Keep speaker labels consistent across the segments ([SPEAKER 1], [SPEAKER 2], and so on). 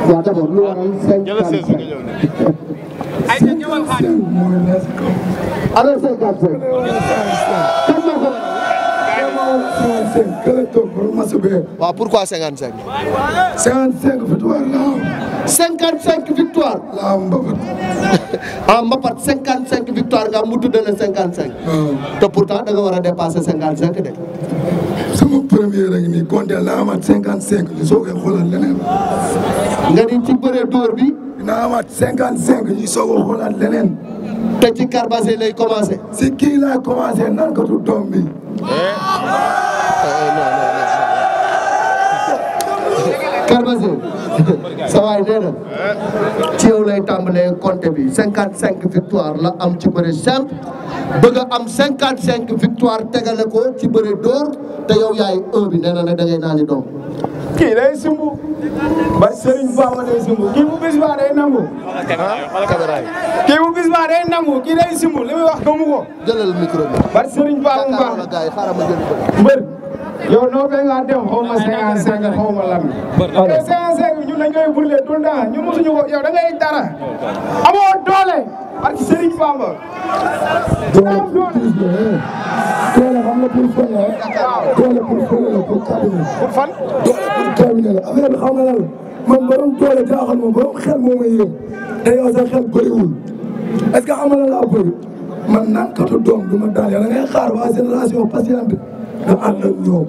[SPEAKER 1] waaw d'abord lu waral cinquante cinq alors cinquante cinq kan moo ko
[SPEAKER 2] waaw pourquoi 55.
[SPEAKER 3] 55 victoire la am.
[SPEAKER 2] 55 victoire.
[SPEAKER 3] la am mbapat.
[SPEAKER 2] ah Mbapat 55 victoire nga am mu tudd la 55. te pourtant da nga war a dépasser 55 de.
[SPEAKER 3] sama premier rek nii compté la amaat 55 ñu soog a xoolal leneen.
[SPEAKER 2] nga di ci bëre dóor bi.
[SPEAKER 3] dina amaat 55 ñu soog a xoolal leneen.
[SPEAKER 2] te ci carbasé lay commencé.
[SPEAKER 3] si kii laa commencé nan ko tu doom bi.
[SPEAKER 2] carbasé sa waay nee na ci yow lay tàmbalee compté bi 55 victoire la am ci bëre simple bëgg a am 55 victoire tegale ko ci bëre dóor te yow yaay un bi nee na nag da ngay naani doom.
[SPEAKER 4] kii day sumbu ba Serigne Bamba day sumbu kii bu bis baa day nangu kii bu bis baa day nangu kii day sumbu li muy wax gëmu ko
[SPEAKER 2] jëlal micro bi.
[SPEAKER 4] ba Serigne Bamba
[SPEAKER 2] jàkkaarloo la
[SPEAKER 4] Bamba
[SPEAKER 2] gars yi xaaral ma jël ko.
[SPEAKER 4] mbër yow noo fee nga dem xaw ma 55 xaw ma lam yow 55 ñun dañ koy burle tout le temps ñu mosuñu ko yow da ngay dara amoo doole parce que Serigne Bamba am doole
[SPEAKER 3] doole xam nga pour fan la doole pour fan la pour cabinet.
[SPEAKER 4] pour fan
[SPEAKER 3] doole pour cabinet la affaire bi xam nga lan la man borom doole jaaxal ma borom xel moo may yëg te yow sa xel bëriwul est-ce que xam nga lan laa bëri man naan katu doom du ma daal yow da ngay xaar waa génération patiente nga ànd ak ñoom.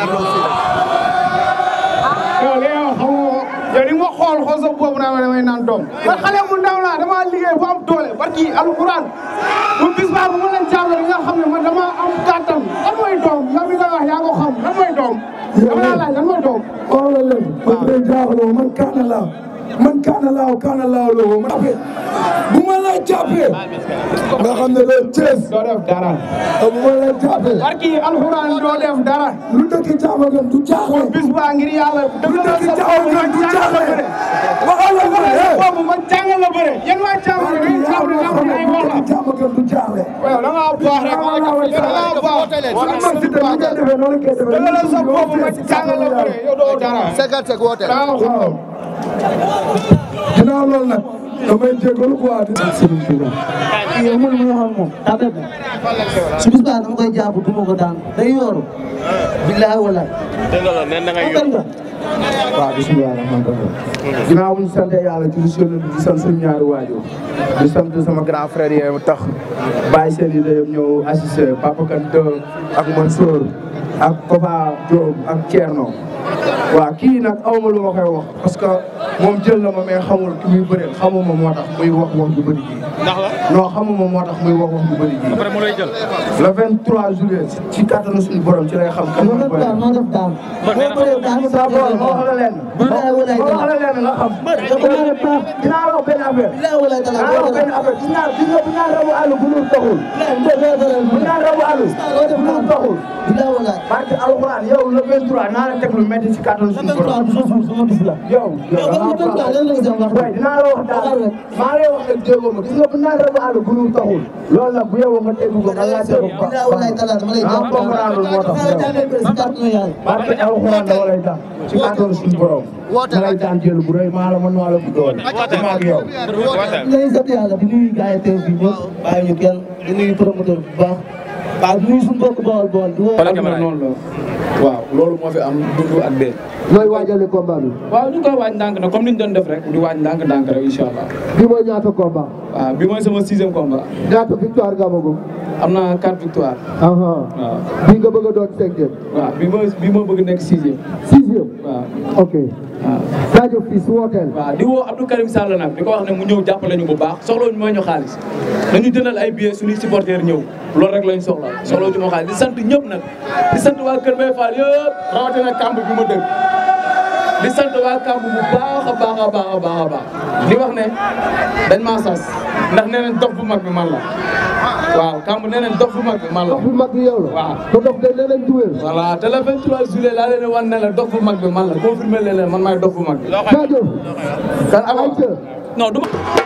[SPEAKER 4] yow li yow xam nga yow ni ma xool xool sa boobu naa ma damay naan doom man xale mu ndaw laa dama liggéey bu am doole barki alquran bu bis baa bu ma leen jàppale nga xam ne man dama am kàttan lan mooy doom yow mi nga wax yaa ko xam lan mooy doom dama laa laaj lan mooy doom
[SPEAKER 3] xool la leen man day jaaxaloo man kaana laa man kaana laaw kaana laaw loo man jàppee bu ma la jàppee nga xam ne loolu Thiès
[SPEAKER 4] doo def dara
[SPEAKER 3] bu ma la jàppee
[SPEAKER 4] barki alquran doo def dara
[SPEAKER 3] lu dëkk jàmm gën du jaaxle
[SPEAKER 4] bis baa ngir yàlla dëgg
[SPEAKER 3] lu
[SPEAKER 4] la
[SPEAKER 3] dëkk
[SPEAKER 4] sa
[SPEAKER 3] jàmm
[SPEAKER 4] boobu
[SPEAKER 3] gën
[SPEAKER 4] man
[SPEAKER 3] du
[SPEAKER 4] jàngal la
[SPEAKER 3] jaaxle
[SPEAKER 4] bëre
[SPEAKER 3] waxal la ko eh
[SPEAKER 4] boobu man jàngal la bëre yéen waa jàmm la ngeen jàmm la nga xam ne ay wax la
[SPEAKER 3] jàmm gën du jaaxle
[SPEAKER 4] waaw da ngaa baax rek da ngaa baax
[SPEAKER 3] man si tamit ni ngay defee noonu ngay defee
[SPEAKER 4] dëgg la sa boobu man jàngal la bëre yow doo dara
[SPEAKER 2] 55 woote.
[SPEAKER 4] daa xool
[SPEAKER 3] ginnaaw loolu nag damay jégalu quoi di Serigne Touba
[SPEAKER 1] yow man ma xam moom daa bett su bis baa dama koy jàpp du ma ko daan day yooru billahi wala
[SPEAKER 5] dëgg la nee na ngay
[SPEAKER 1] xam nga
[SPEAKER 4] waaw bisimilah rahmaani rahiim ginnaaw bu ñu sant yàlla ci mission bi di sant suñu ñaari waajur di sant sama grand frère yi tax bàyyi seen i yëpp ñëw assisté Papa Kante ak Mansour ak Papa Diop ak Thierno waaw kii nag awma lu ma koy wax parce que moom jël na ma mais xamul ki muy bëreel xamuma moo tax muy wax wax ju bëri ji
[SPEAKER 5] ndax la
[SPEAKER 4] non xamuma moo tax muy wax wax ju bëri ji
[SPEAKER 5] après mu lay jël
[SPEAKER 4] le 23 juillet ci kattanu suñu borom ci lay xam kan
[SPEAKER 1] moo
[SPEAKER 4] mooy
[SPEAKER 1] def daan
[SPEAKER 4] bëri
[SPEAKER 1] moo def daan boo bëree daan
[SPEAKER 4] sa bool moo wax la leen
[SPEAKER 1] billahi wala
[SPEAKER 4] moo wax la leen nga xam dinaa la wax benn affaire
[SPEAKER 1] billahi wala dala
[SPEAKER 4] dinaa la wax benn affaire gis naa gis nga bu ñu naan rabu àll bu ñu taxul bu ñu naan rabu àll bu ñu taxul
[SPEAKER 1] billahi wala
[SPEAKER 4] barke alxuraan yow le 23 naa la teg lu métti ci kattanu suñu borom
[SPEAKER 1] sama bis la
[SPEAKER 4] yow yow da ngaa baax waaye dinaa la wax daal maa lay wax ak déggoo ma gis nga bu ñu naan rabu àll bu ñu taxul loolu nag bu yow nga tegu ko nga laajte ko ba
[SPEAKER 1] billahi wala dala dama lay
[SPEAKER 4] ah
[SPEAKER 1] jàpp
[SPEAKER 4] comprendre moo tax yow
[SPEAKER 1] si kàttanu yàlla
[SPEAKER 4] barke alxuraan dama lay daan ci kattanu suñu borom
[SPEAKER 2] Woote
[SPEAKER 4] ma lay daan jël bu rëy maa la mën maa la bu doole maa ak yow
[SPEAKER 1] lay sant yàlla di nuyu gars yi teew fii ñëpp bàyyi ñu kenn di nuyu promoteur bu baax waaw di nuyu suñu mbokk bool bool di woo
[SPEAKER 5] Xoolal caméra yi.
[SPEAKER 6] noonu la waaw loolu moo fi am dund ak dee
[SPEAKER 2] looy waajale combat bi.
[SPEAKER 6] waaw ñu koy waaj ndànk na comme ni ñu doon def rek di waaj ndànk ndànk rek incha allah
[SPEAKER 2] bi mooy ñaata combat.
[SPEAKER 6] waaw bi mooy sama sixième combat
[SPEAKER 2] ñaata victoire nga amagum.
[SPEAKER 6] am na quatre victoire
[SPEAKER 2] aha
[SPEAKER 6] waaw
[SPEAKER 2] bi nga bëgg a doon cinquième.
[SPEAKER 6] waaw bi ma bi ma bëgg nekk sixième
[SPEAKER 2] sixième.
[SPEAKER 6] waaw
[SPEAKER 2] ok.
[SPEAKER 6] waaw
[SPEAKER 2] Sadio fii su wooteel.
[SPEAKER 6] waaw di woo Abdou Karim Sall nag di ko wax ne mu ñëw jàppale ñu bu baax soxlawuñu mooy ñu xaalis dañu jëndal ay billets suñuy supporters ñëw loolu rek lañ soxla soxlawuñu moo xaalis di sant ñëpp nag di sant waa Kër Mbaye Fall yëpp rawatina kamb bi ma dëkk di sant waa kamb bu baax a baax a baax a baax a baax di wax ne dañ maa sas ndax nee nañ dox bu mag bi man la waaw kamb nee nañ dox bu mag bi man la
[SPEAKER 2] dox bu mag bi yow la.
[SPEAKER 6] waaw.
[SPEAKER 2] te dox de nee nañ du wér.
[SPEAKER 6] voilà te le 23 juillet laa leen wan ne la dox bu mag bi man la confirmé leen leen man maay dox bu mag bi
[SPEAKER 2] Sadio.
[SPEAKER 6] kan avant
[SPEAKER 2] ayca.
[SPEAKER 6] non du ma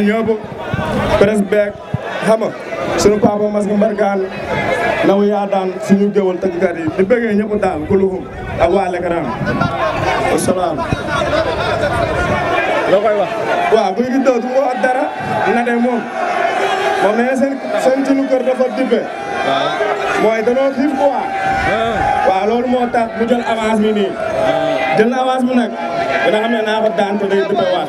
[SPEAKER 5] ñëpp presse beeg xam nga sunu papa mas nga mbargaan naw yaa daan suñu géwal tëggkat yi di bëggee ñëpp daal kuluhum ak waa Lekaram wasalaam
[SPEAKER 7] loo koy wax.
[SPEAKER 5] waaw guy gi doo du ma wax dara na de moom moom nee na seen seen sunu kër dafa dippe mooy danoo xiif quoi waaw loolu moo tax mu jël avance bi nii jël na avance bi nag dina xam ne naa ko daan te day dippe waat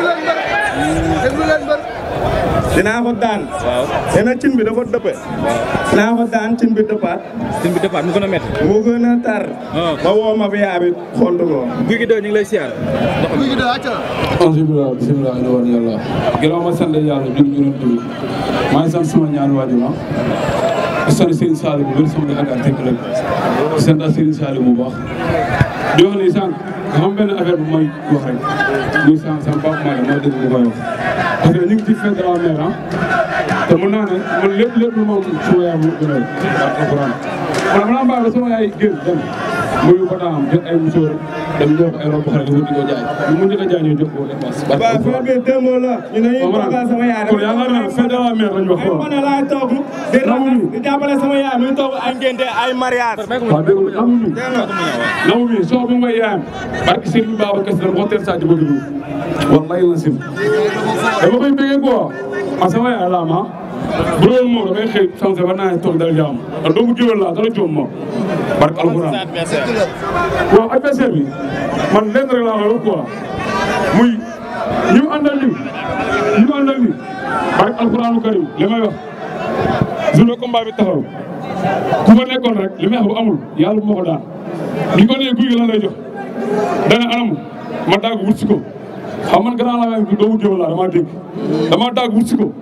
[SPEAKER 5] dinaa ko daan nee na cin bi dafa dëppe dinaa ko daan cin bi dëppaat
[SPEAKER 7] cin bi départ mu gën a métti.
[SPEAKER 5] mu gën a tar ba woo ma fi yaa bi xontu ko
[SPEAKER 7] guy gi doo ñu ngi lay siyaar.
[SPEAKER 8] alhamdulilah bisimilah ina war yàlla ginnaaw ma sant yàlla jur ñu doon déglu maa ngi sant sama ñaari waajur ma di sant Serigne Saliou bu wér sama yaakaar tekk rek di sant Serigne Saliou bu baax di wax ni sànq dafa am benn affaire bu may wax rek muy sànq sama papa Maguette moo dégg bu koy wax parce que ñu ngi ci fête de la mère ah te mën naa ne man lépp lépp lu ma am suma yaay mu gënal ak alxuraan man mën naa bàyyi ba sama yaay génn dem muy ko daam jël ay musóor dem ñëw ko ay rob xale di ko jaay lu mu njëkk a jaay ñoo jox ko dépense
[SPEAKER 5] waaw affaire bi démb la ñu ne ñu toogal sama yaay
[SPEAKER 8] kon yaakaar naa fête de la mère lañ wax
[SPEAKER 5] ay mën a laay toog di raxas di jàppale sama yaay muy toog ay ngénte ay mariage
[SPEAKER 8] waaw dégg nga namu mi namu mi soo bu may yaayam barki Serigne Baba Kess dama ko teel saa jëba dugg wallahi la sim dama koy bëggee quoi ma sama yaay laa ma bu loolu moom damay xëy sanse ba naa toog dal jaam ndax doomu géwél laa dara joom ma barke alxuraan waaw adversaire bi man lenn rek laa koy wax quoi muy ñu àndal ni ñu àndal ni barke alxuraanu karim li may wax journée combat bi taxaw ku fa nekkoon rek li may wax bu amul yàlla bu ma ko daan bi ko nee guy gi lan lay jox dana anam ma daag wut si ko xam man grand la même doomu géwél laa dama dégg dama daag wut si ko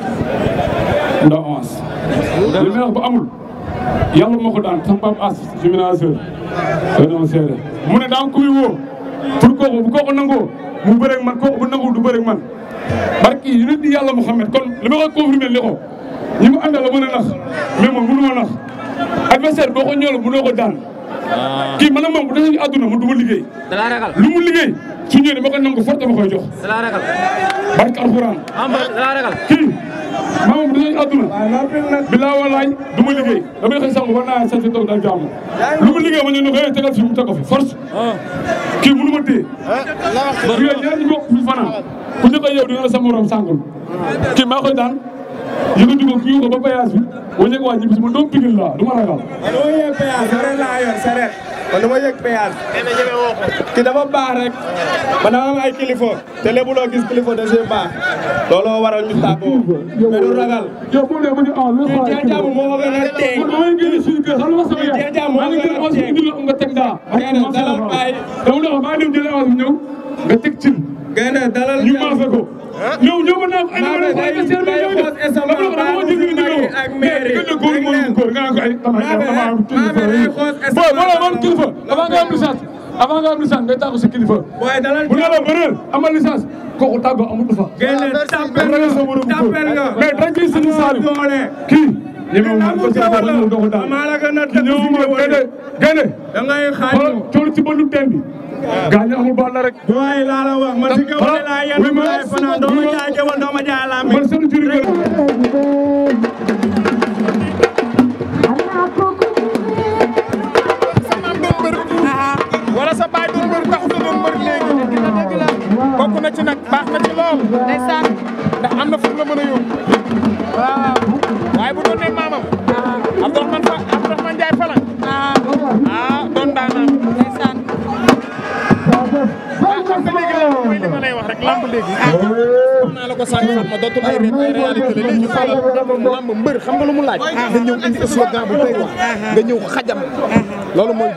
[SPEAKER 8] ndax avance li may wax bu amul yàlla moo ko daan sama papa as si ménageur dana seede mu ne daa kuy woo pour kooku bu kooku nangoo mu bëreeg man kooku bu nangul du bëreeg man barki yi nit di yàlla Muhammad kon li ma koy confirmer li ko ñi mu àndal la mën a nax mais moom mënu ma nax adversaire boo ko ñëwee mënoo ko daan kii man ak moom bu desee àdduna mu du ma liggéey
[SPEAKER 7] da laa ragal.
[SPEAKER 8] lu mu liggéey su ñëwee dama koy nangu forte ma koy jox
[SPEAKER 7] da laa ragal.
[SPEAKER 8] barki alxuraan
[SPEAKER 7] am da laa ragal.
[SPEAKER 8] kii maa moom bu desee àdduna bilaa walaay du ma liggéey damay xëy sangu war naa sant toog daal jàmm lu mu liggéey ma ñëw ne ko hey tegal fi mu teg ko fi force kii mënu ma téye bu ngeen ñaar ñu bokk fi fanaan ku njëkk a yow di nga sa morom sàngul kii maa koy daan yëkkati ko kii ko ba péage bi waññe ko waa ñibbi si ma doom pigil laa du ma ragal
[SPEAKER 5] man dama yëg péage saret laa yor saret man dama yëg péage ki dafa baax rek man dama am ay kilifa te lépp loo gis kilifa da see baax looloo waral ñu tàggoo mais du ragal
[SPEAKER 8] yow bu dee ba ñu ah lu
[SPEAKER 5] kii Dieng Diaby moo ko gën a teeng
[SPEAKER 8] man damay génn suñu kër xam nga sama yaay
[SPEAKER 5] Dieng Diaby moo
[SPEAKER 8] maa ngi
[SPEAKER 5] gën
[SPEAKER 8] génn
[SPEAKER 5] a
[SPEAKER 8] avance bi
[SPEAKER 5] teeng
[SPEAKER 8] indi la nga teg daa
[SPEAKER 5] Gaynde dalal bàyyi
[SPEAKER 8] dama dox maa dem jëlee avance bi ñëw nga teg cin
[SPEAKER 5] gaynde dalal
[SPEAKER 8] ñu maafe ko ñëw ñëw ba naa ko andi ma ne ko ay
[SPEAKER 5] Maafe
[SPEAKER 8] seen bi
[SPEAKER 5] day
[SPEAKER 8] ñëw
[SPEAKER 5] xoos
[SPEAKER 8] de
[SPEAKER 5] estomac
[SPEAKER 8] dama ko dama jël indi ko
[SPEAKER 5] ak maire yi.
[SPEAKER 8] mais diggante góor mooy góor nga naan ko ay dama
[SPEAKER 5] Maafe
[SPEAKER 8] dama am kilifa
[SPEAKER 5] Maafe day xoos estomac
[SPEAKER 8] boo boo man kilifa avant nga am licence avant nga am licence ngay tàggu si kilifa
[SPEAKER 5] waaye dalal
[SPEAKER 8] bu ne la bëreel amal licence kooku tàggoo amatu fa
[SPEAKER 5] gaynde tapel
[SPEAKER 8] ragal sa borom góor
[SPEAKER 5] tapel nga
[SPEAKER 8] mais dañ ciy sëñ Saliou
[SPEAKER 5] doole
[SPEAKER 8] kii ñemewu ma ko sa borom ñëw doo ko daan
[SPEAKER 5] maa la gën a
[SPEAKER 8] ki ñëw ma gaynde gaynde
[SPEAKER 5] da ngay xaaj
[SPEAKER 8] xoolal coono ci bëndu teen bi gaañ amul baal la rek
[SPEAKER 5] waaye laa la wax man si kaw ne laa yenn
[SPEAKER 8] oui, ma-
[SPEAKER 5] laay fanaan doo ma jaay gewal doo ma jaay lambi
[SPEAKER 8] man seen juri
[SPEAKER 9] wala sa baay doon mbër taxut a doon mbër léegi bokk na ci nag baax na ci lool ndeysaan ndax am na fu mu la mën a yóbbu waaw waaye bu doon ne maamam Abdourahmane Fa Abdourahmane Ndiaye Falang ah doon daanam ndeysaan ah xam nga léegi lamb mooy li ma lay wax rek lamb léegi xam naa la ko sànq xam ma dootul ay ré ay réalité la léegi xoolal lamb mbër xam nga lu mu laaj nga ñëw indi slogan bu doy wax nga ñëw xajam loolu mooy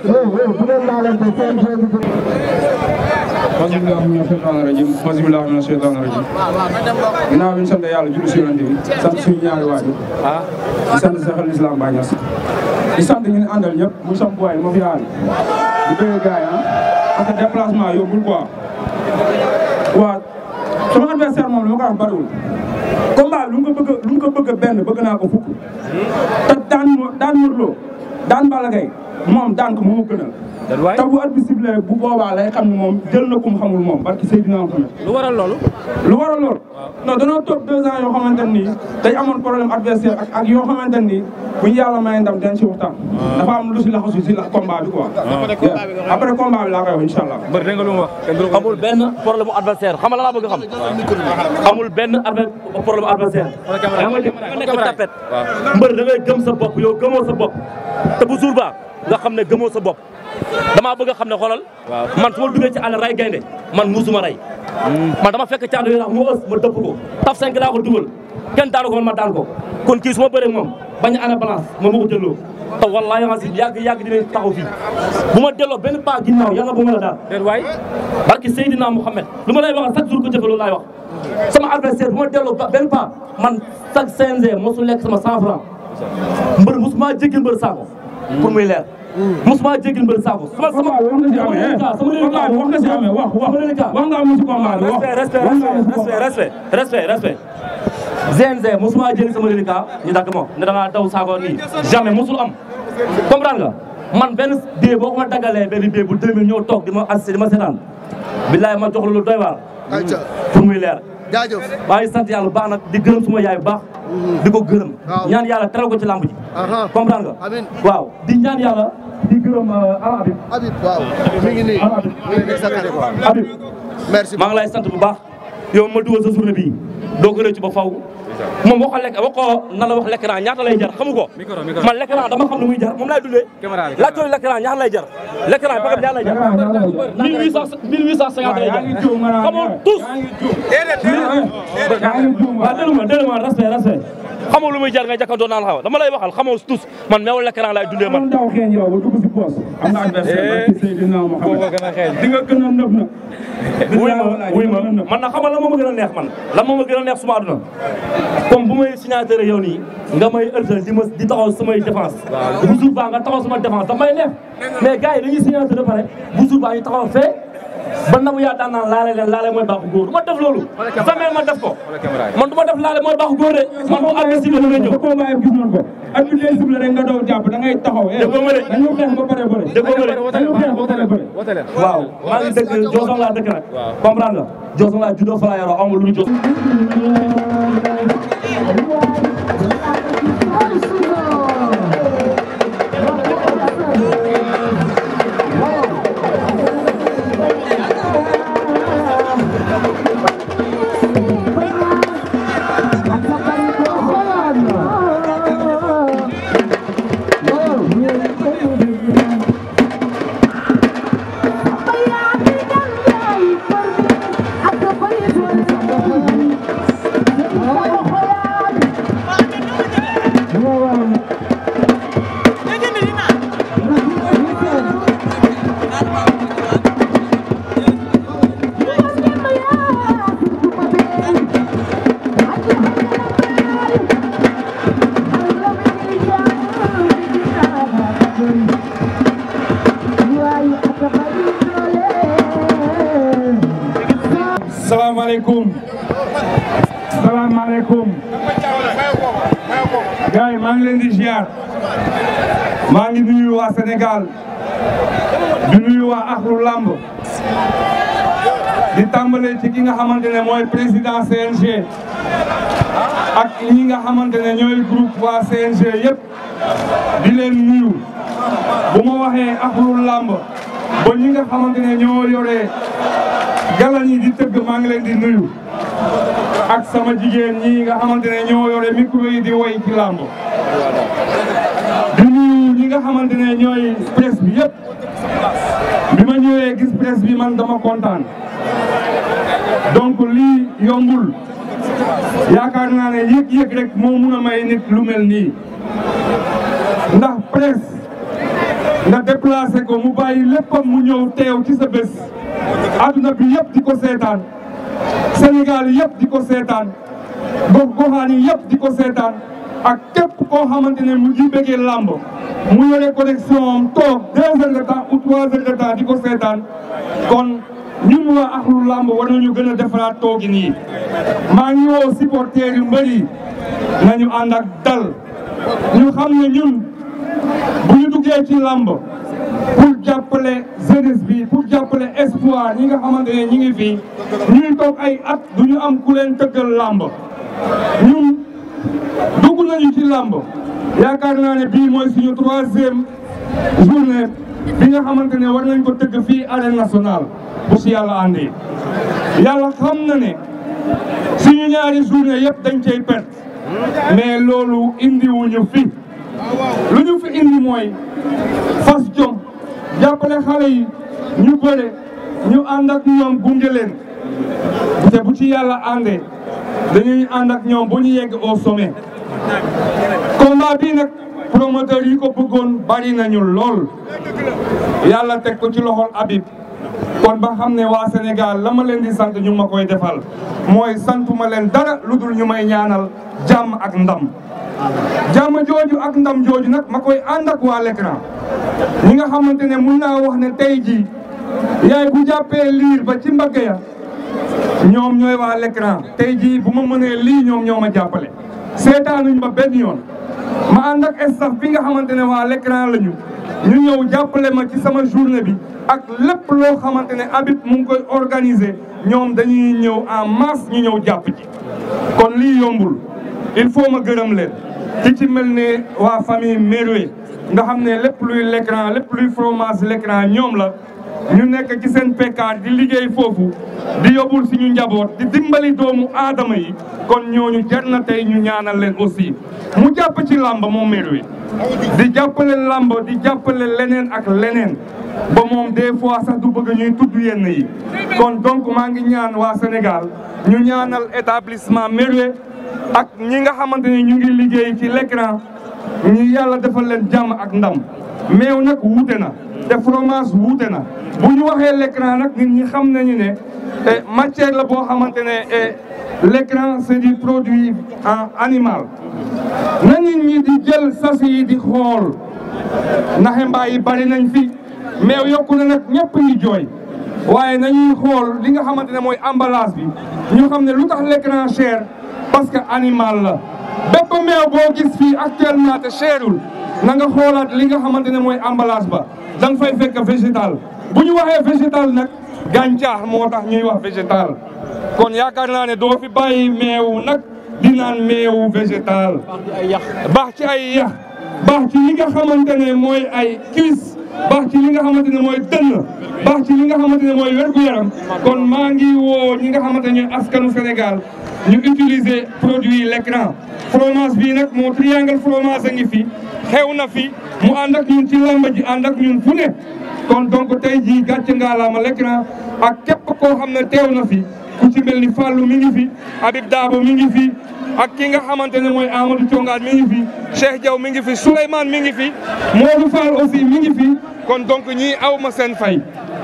[SPEAKER 8] Alhamdulillah mina shaytaani rajim Alhamdulillah mina shaytaani rajim ginnaaw bi ñu sant yàlla julli si yonent bi sant suñu ñaari waajur di sant Seexul Islam Baay Ñas di sant ñu ne àndal ñëpp muy sam boy ma fi yaari di bëgg gars yi ah parce que déplacement yombul quoi waaw sama adversaire moom li ma ko wax bariwul combat lu mu ko bëgg lu mu ko bëgg benn bëgg naa ko fukk te daan daan Modou Lo daan Balla Gaye moom daan ko moo ma gënal
[SPEAKER 4] te bu at bi sifflé bu boobaa lay xam ne moom jël na ku mu xamul moom barki Seydina Mohamed
[SPEAKER 7] lu waral loolu.
[SPEAKER 4] lu waral loolu non danoo toog deux ans yoo xamante nii dañ amoon problème adversaire ak ak yoo xamante nii bu ñu yàlla may ndam dañ ci waxtaan dafa am lu si laxasu si la combat bi quoi après combat bi laa koy wax incha allah
[SPEAKER 7] mbër dégg nga lu mu wax.
[SPEAKER 10] amul benn problème mu adversaire xam nga la laa bëgg a xam. amul benn adver problème adversaire. da nga nekk tapet. mbër da ngay gëm sa bopp yow gëmoo sa bopp. te bu jour ba nga xam ne gëmoo sa bopp. damaa bëgg a xam ne xoolal. man su ma duggee ci àll ray gaynde man muusuma ray. man dama fekk caatu yi mu ës ma dëpp ko. taf 5 laa ko dugal kenn daanu ko man ma daan ko kon kii su ma bëree moom bañ a ana balance moom ma ko delloo. te wallaahi nga si yàgg yàgg dinañ taxaw fii bu ma delloo benn pas ginnaaw yàlla bu ma la daal.
[SPEAKER 7] déet waay.
[SPEAKER 10] barki Seydina Mouhamed lu ma lay waxal chaque jour ko jëfe loolu laay wax sama adversaire bu ma delloo ba benn pas man chaque CNG mosu lekk sama 100 francs mbër mosuma jéggil mbër saako pour muy leer mosuma jéggil mbër saako sama sama
[SPEAKER 4] wax nga si amee
[SPEAKER 10] sama
[SPEAKER 4] combat bi wax nga si amee wax wax
[SPEAKER 10] sama reliquat
[SPEAKER 4] wax nga amee si combat bi wax
[SPEAKER 10] respect respect respect respect respect GNG mosuma jëli sama reliquat ñu dagg ma ne da ngaa daw saako nii jamais mosul am comprendre nga man benn bie boo ko ma daggalee benn bie bu 2000 ñëw toog di ma assisté di ma seetaan billaay ma jox la lu doy waar pour muy leer
[SPEAKER 2] jaajëf
[SPEAKER 10] maa ngi sant yàlla bu baax nag di gërëm suma yaay bu baax di ko gërëm ñaan yàlla teral ko ci lamb ji comprendre nga
[SPEAKER 2] Amin.
[SPEAKER 10] waaw di ñaan yàlla di gërëm ala Habib
[SPEAKER 2] Habib waaw mi ngi nii mi ngi nii sa kanam
[SPEAKER 10] Habib
[SPEAKER 2] merci
[SPEAKER 10] maa ngi lay sant bu baax yow ma dugal sa journée bii doo ko rëcc ba faw moom waxoo lekk waxoo na la wax l'écran ñaata lay jar xamu ko
[SPEAKER 7] Micro, micro.
[SPEAKER 10] man l'écran dama xam lu muy jar moom laay dundee
[SPEAKER 7] Caméra bi.
[SPEAKER 10] laaj ko l'écran ñaata lay jar l'écran ba xam ñaata lay jar mille huit cent mille huit cent cinquante lay jar
[SPEAKER 4] yaa ngi juum nga naan
[SPEAKER 10] xamoo tous
[SPEAKER 4] yaa ngi juum yaa ngi juum
[SPEAKER 10] waaw déglu ma déglu ma respect respect xamoo lu muy jar nga jàkkantoo naan xaw dama lay waxal xamoo tous man meew l'écran laay dundee man
[SPEAKER 4] man daw xeeñ yow ba dugg si poos am nga adversaire barki Seydina Mohamed di nga gën a nëb na
[SPEAKER 10] wuy ma wuy ma man na xamal la moo ma gën a neex man lan moo ma gën a neex suma àdduna comme bu may signature yow nii nga may ëltal di ma di taxaw samay défense bu jour baa nga taxaw sama défense damay neex mais gars yi dañuy signature ba pare bu jour baa ñu taxaw fee ba nabu yaa daan naan laale leen laale mooy baaxu góor du ma def loolu jamais ma def ko man du ma def laale mooy baaxu góor de man bu àgg si la nga ñëw
[SPEAKER 4] sa combat yi gis nañ ko ak bi lay sible rek nga daw jàpp da ngay taxaw eh
[SPEAKER 10] Déggoo ma de.
[SPEAKER 4] dañu xeex ba pare bëre
[SPEAKER 10] déggoo ma de
[SPEAKER 4] dañu xeex ba pare bëre
[SPEAKER 7] woote leen.
[SPEAKER 10] waaw maa ngi dëkk Jooson laa dëkk nag comprendre nga Jooson laa juddoo fa laa yoroo amul lu ñu Jooson
[SPEAKER 4] salaamaaleykum salaamaaleykum gars yi maa ngi leen di ziar maa ngi nuyu waa Sénégal di nuyu waa Akhlu Lamb di tàmbale ci ki nga xamante ne mooy président CNG ak ñi nga xamante ne ñooy groupe waa CNG yëpp di leen nuyu bu ma waxee Akhlu Lamb ba ñi nga xamante ne ñoo yore galan yi di tëgg maa ngi leen di nuyu ak sama jigéen ñi nga xamante ne ñoo yore micro yi di woy ci làmb di nuyu ñi nga xamante ne ñooy presse bi yëpp bi ma ñëwee gis presse bi man dama kontaan donc lii yombul yaakaar naa ne yëg-yëg rek moo mun a may nit lu mel nii ndax presse nga déplacé ko mu bàyyi léppam mu ñëw teew ci sa bés adduna bi yëpp di ko seetaan Sénégal yëpp di ko seetaan gox goxaan yi yëpp di ko seetaan ak képp koo xamante ne mu ngi bëggee làmb mu yore connexion am toog deux heures de temps ou trois heures de temps di ko seetaan kon ñun waa Akhlu Lamb war nañu gën a defaraat toogi nii maa ngi woo supporters yu mbëri nañu ànd ak dal ñu xam ne ñun bu ñu duggee ci làmb
[SPEAKER 11] pour jàppale jeunesse bi pour jàppale espoir ñi nga xamante ne ñi ngi fii ñuy toog ay at du ñu am ku leen tëggal làmb ñun dugg nañu ci làmb yaakaar naa ne bii mooy suñu troisième journée bi nga xamante ne war nañ ko tëgg fii arène nationale bu si yàlla àndee yàlla xam na ne suñu ñaari journée yëpp dañ cay perte mais loolu indiwuñu fi lu ñu fi indi mooy fas jom jàppale xale yi ñu bëre ñu ànd ak ñoom gunge leen te bu ci yàlla àndee dañuy ànd ak ñoom bu ñu yegg au sommet combat bii nag promoteur yi ko bëggoon bari nañu lool yàlla teg ko ci loxol Habib kon ba xam ne waa Sénégal la ma leen di sant ñu ma koy defal mooy santuma leen dara lu dul ñu may ñaanal jàmm ak ndam jàmm jooju ak ndam jooju nag ma koy ànd ak waa l'écran ñi nga xamante ne mun naa wax ne tey jii yaay bu jàppee liir ba ci mbagg ya ñoom ñooy waa l'écran tey jii bu ma mënee lii ñoom ñoo ma jàppale seetaanuñ ma benn yoon ma ànd ak staff bi nga xamante ne waa l'écran lañu ñu ñëw jàppale ma ci sama journée bi ak lépp loo xamante ne Habib mu ngi koy organiser ñoom dañuy ñëw en masse ñu ñëw jàpp ci kon lii yombul il faut ma gërëm leen ci ci mel ne waa famille Meroué nga xam ne lépp luy l'écran lépp luy fromage l'écran ñoom la ñu nekk ci seen pekkaar di liggéey foofu di yóbbul suñu njaboot di dimbali doomu aadama yi kon ñooñu jar na tey ñu ñaanal leen aussi mu jàpp ci làmb moom Meroué di jàppale làmb di jàppale leneen ak leneen ba moom des fois sax du bëgg ñuy tudd yenn yi kon donc maa ngi ñaan waa Sénégal ñu ñaanal établissement Meroué ak ñi nga xamante ne ñu ngi liggéey ci l'écran ñi yàlla defal leen jàmm ak ndam meew nag wuute na te fromage wuute na bu ñu waxee l'écran nag nit ñi xam nañu ne matière la boo xamante ne l'écran c'est du produit en animal na nit ñi di jël sas yi di xool naxe mbaa yi bari nañ fi meew yokku na nag ñëpp ñi jooy waaye nañuy xool li nga xamante ne mooy emballage bi ñu xam ne lu tax l'écran cher parce que animal la bépp meew boo gis fii actuellement te cherul na nga xoolaat li nga xamante ne mooy emballage ba da nga fay fekk végétal bu ñu waxee végétal nag gàncax moo tax ñuy wax végétal kon yaakaar naa ne doo fi bàyyi meew nag di naan meewu végétal baax ci ay yax baax ci li nga xamante ne mooy ay cuisse baax ci li nga xamante ne mooy dënn baax ci li nga xamante ne mooy wér-gu-yaram kon maa ngi woo ñi nga xamante ne askanu Sénégal ñu utiliser produit l'écran fromage bii nag moo triangle fromage a ngi fi xew na fi mu ànd ak ñun ci lamba ji ànd ak ñun fu ne kon donc tey jii gàcce ngaalaama l'écran ak képp koo xam ne teew na fi ku ci mel ni Fallou mi ngi fi Habib Dabo mi ngi fi ak ki nga xamante ne mooy Amadou Thiongaan mi ngi fi Cheikh Diaw mi ngi fi Souleymane mi ngi fi Modou Fall aussi mi ngi fi kon donc ñii aw ma seen fay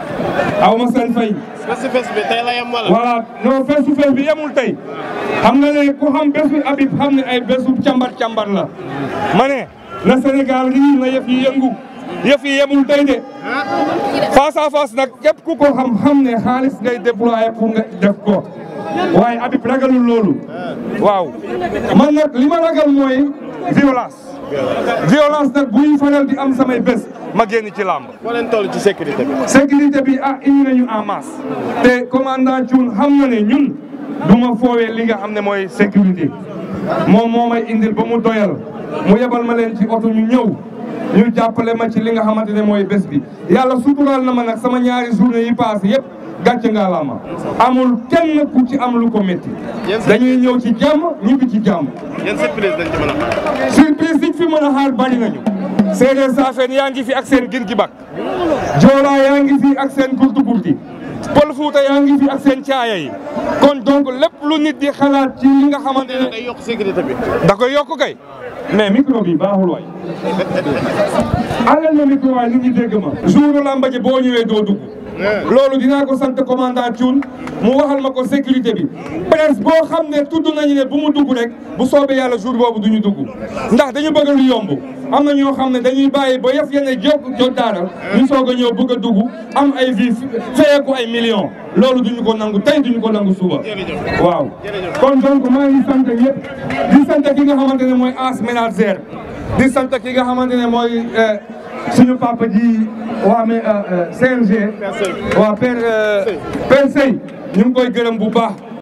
[SPEAKER 11] aw ma seen fay.
[SPEAKER 5] fesu fes bi tey la yem wala.
[SPEAKER 11] voilà non fesu fes bi yemul tey xam nga ne ku xam bésu Habib xam ne ay bésu càmbar càmbar la ma ne na Sénégal lii na yëf yi yëngu yëf yi yemul tey de face à face nag képp ku ko xam xam ne xaalis ngay déployer pour nga def ko waaye Habib ragalul loolu waaw man nag li ma ragal mooy violence violence nag buy faral di am samay bés ma génn ci làmb
[SPEAKER 5] foo leen toll ci sécurité bi.
[SPEAKER 11] sécurité bi ah indi nañu en masse te commandant Thioune xam na ne ñun du ma foowee li nga xam ne mooy sécurité moom moo may indil ba mu doyal mu yebal ma leen ci oto ñu ñëw ñu jàppale ma ci li nga xamante ne mooy bés bi yàlla suturaal na ma nag sama ñaari journée yi passé yëpp gàcce nga la ma amul kenn ku ci am lu ko métti dañuy ñëw ci jàmm ñibbi ci jàmm
[SPEAKER 5] yan surprise dañ ci mën a xaar.
[SPEAKER 11] surprise diñ fi mën a xaar bari nañu séeréer saafeen yaa ngi fi ak seen gin gi bak joolaa yaa ngi fi ak seen kurtu kurti pël fuuta yaa ngi fi ak seen caaya yi kon donc lépp lu nit di xalaat ci li nga xamante ne
[SPEAKER 5] day yokk sécurité bi.
[SPEAKER 11] da koy yokk kay mais micro bi baaxul waay alal ma micro waay nit ñi dégg ma jour lamba ji boo ñëwee doo dugg loolu dinaa ko sant commandant Thioune mu waxal ma ko sécurité bi presse boo xam ne tudd nañu ne bu mu dugg rek bu soobee yàlla jour boobu du ñu dugg ndax dañu bëgg lu yomb am na ñoo xam ne dañuy bàyyi ba yëf yene jóg jot daaral ñu soog a ñëw bëgg a dugg am ay vie feyeeku ay millions loolu duñu ko nangu tey duñu ko nangu suba waaw kon donc maa ngi sant ñëpp di sant ki nga xamante ne mooy as ménagère di sant ki nga xamante ne mooy suñu papa ji waa mais CNG waa père père Sey ñu ngi koy gërëm bu baax